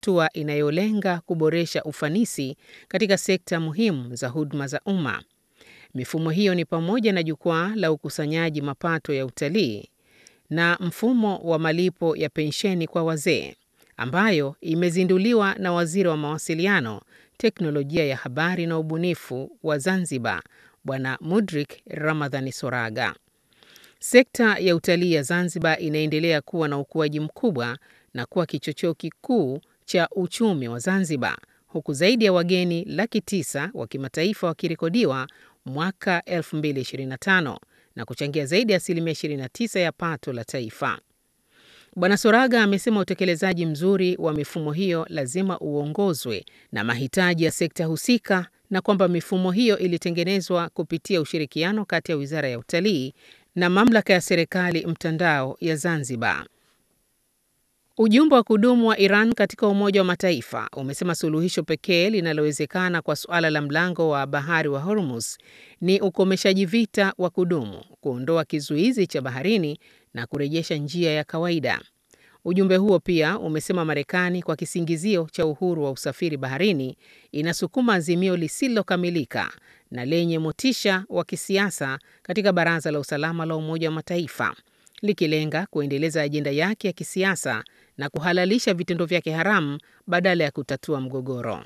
hatua inayolenga kuboresha ufanisi katika sekta muhimu za huduma za umma. Mifumo hiyo ni pamoja na jukwaa la ukusanyaji mapato ya utalii na mfumo wa malipo ya pensheni kwa wazee, ambayo imezinduliwa na Waziri wa Mawasiliano, Teknolojia ya Habari na Ubunifu wa Zanzibar, Bwana Mudrik Ramadhani Soraga. Sekta ya utalii ya Zanzibar inaendelea kuwa na ukuaji mkubwa na kuwa kichocheo kikuu cha uchumi wa Zanzibar, huku zaidi ya wageni laki tisa wa kimataifa wakirekodiwa mwaka 2025 na kuchangia zaidi ya asilimia 29 ya pato la taifa. Bwana Soraga amesema utekelezaji mzuri wa mifumo hiyo lazima uongozwe na mahitaji ya sekta husika na kwamba mifumo hiyo ilitengenezwa kupitia ushirikiano kati ya Wizara ya Utalii na Mamlaka ya Serikali Mtandao ya Zanzibar. Ujumbe wa kudumu wa Iran katika Umoja wa Mataifa umesema suluhisho pekee linalowezekana kwa suala la mlango wa bahari wa Hormuz ni ukomeshaji vita wa kudumu, kuondoa kizuizi cha baharini na kurejesha njia ya kawaida. Ujumbe huo pia umesema Marekani kwa kisingizio cha uhuru wa usafiri baharini inasukuma azimio lisilokamilika na lenye motisha wa kisiasa katika Baraza la Usalama la Umoja wa Mataifa likilenga kuendeleza ajenda yake ya kisiasa na kuhalalisha vitendo vyake haramu badala ya kutatua mgogoro.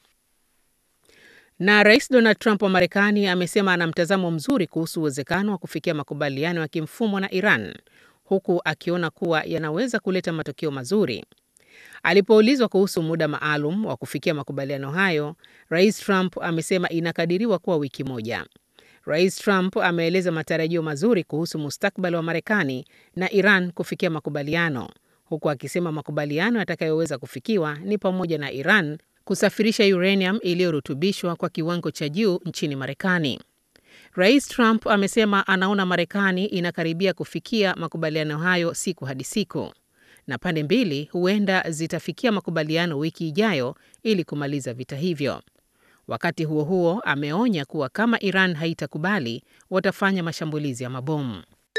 Na Rais Donald Trump wa Marekani amesema ana mtazamo mzuri kuhusu uwezekano wa kufikia makubaliano ya kimfumo na Iran huku akiona kuwa yanaweza kuleta matokeo mazuri. Alipoulizwa kuhusu muda maalum wa kufikia makubaliano hayo, Rais Trump amesema inakadiriwa kuwa wiki moja. Rais Trump ameeleza matarajio mazuri kuhusu mustakabali wa Marekani na Iran kufikia makubaliano, huku akisema makubaliano yatakayoweza kufikiwa ni pamoja na Iran kusafirisha uranium iliyorutubishwa kwa kiwango cha juu nchini Marekani. Rais Trump amesema anaona Marekani inakaribia kufikia makubaliano hayo siku hadi siku, na pande mbili huenda zitafikia makubaliano wiki ijayo ili kumaliza vita hivyo. Wakati huo huo, ameonya kuwa kama Iran haitakubali watafanya mashambulizi ya mabomu.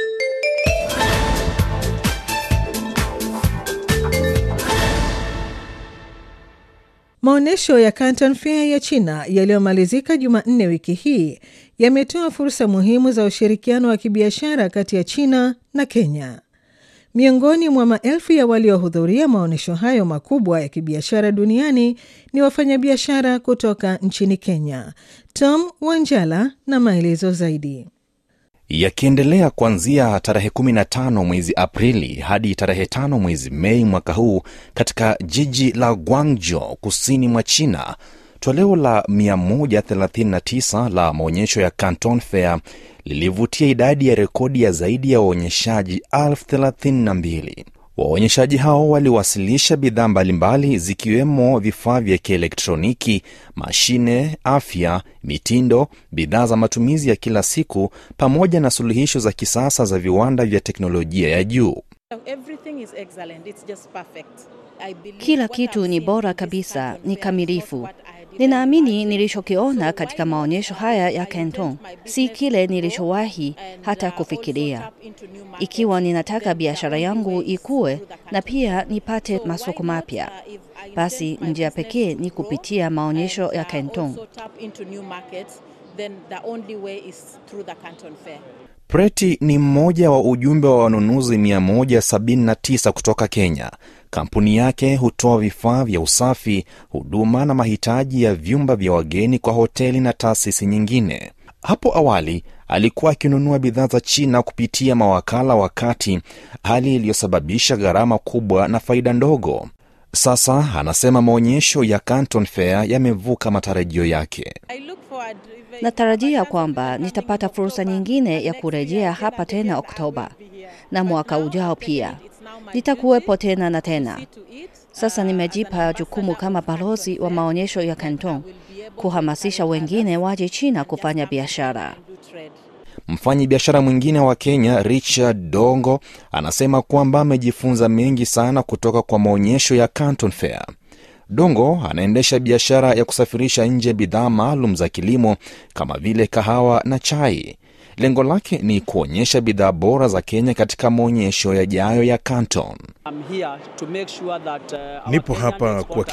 Maonyesho ya Canton Fair ya China yaliyomalizika Jumanne wiki hii yametoa fursa muhimu za ushirikiano wa kibiashara kati ya China na Kenya. Miongoni mwa maelfu ya waliohudhuria maonyesho hayo makubwa ya kibiashara duniani ni wafanyabiashara kutoka nchini Kenya. Tom Wanjala na maelezo zaidi. Yakiendelea kuanzia tarehe 15 mwezi Aprili hadi tarehe 5 mwezi Mei mwaka huu katika jiji la Guangzhou kusini mwa China. Toleo la 139 la maonyesho ya Canton Fair lilivutia idadi ya rekodi ya zaidi ya waonyeshaji elfu thelathini na mbili. Waonyeshaji hao waliwasilisha bidhaa mbalimbali zikiwemo vifaa vya kielektroniki, mashine, afya, mitindo, bidhaa za matumizi ya kila siku pamoja na suluhisho za kisasa za viwanda vya teknolojia ya juu. Kila kitu ni bora kabisa, ni kamilifu. Ninaamini nilichokiona katika maonyesho haya ya Canton si kile nilichowahi hata kufikiria. Ikiwa ninataka biashara yangu ikue na pia nipate masoko mapya, basi njia pekee ni kupitia maonyesho ya Canton. Preti ni mmoja wa ujumbe wa wanunuzi 179 kutoka Kenya. Kampuni yake hutoa vifaa vya usafi, huduma na mahitaji ya vyumba vya wageni kwa hoteli na taasisi nyingine. Hapo awali alikuwa akinunua bidhaa za China kupitia mawakala wa kati, hali iliyosababisha gharama kubwa na faida ndogo. Sasa anasema maonyesho ya Canton Fair yamevuka matarajio yake. Natarajia kwamba nitapata fursa nyingine ya kurejea hapa tena Oktoba na mwaka ujao pia nitakuwepo tena na tena. Sasa nimejipa jukumu kama balozi wa maonyesho ya Canton kuhamasisha wengine waje China kufanya biashara. Mfanyi biashara mwingine wa Kenya Richard Dongo anasema kwamba amejifunza mengi sana kutoka kwa maonyesho ya Canton Fair. Dongo anaendesha biashara ya kusafirisha nje bidhaa maalum za kilimo kama vile kahawa na chai. Lengo lake ni kuonyesha bidhaa bora za Kenya katika maonyesho yajayo ya Canton. Nipo hapa kwa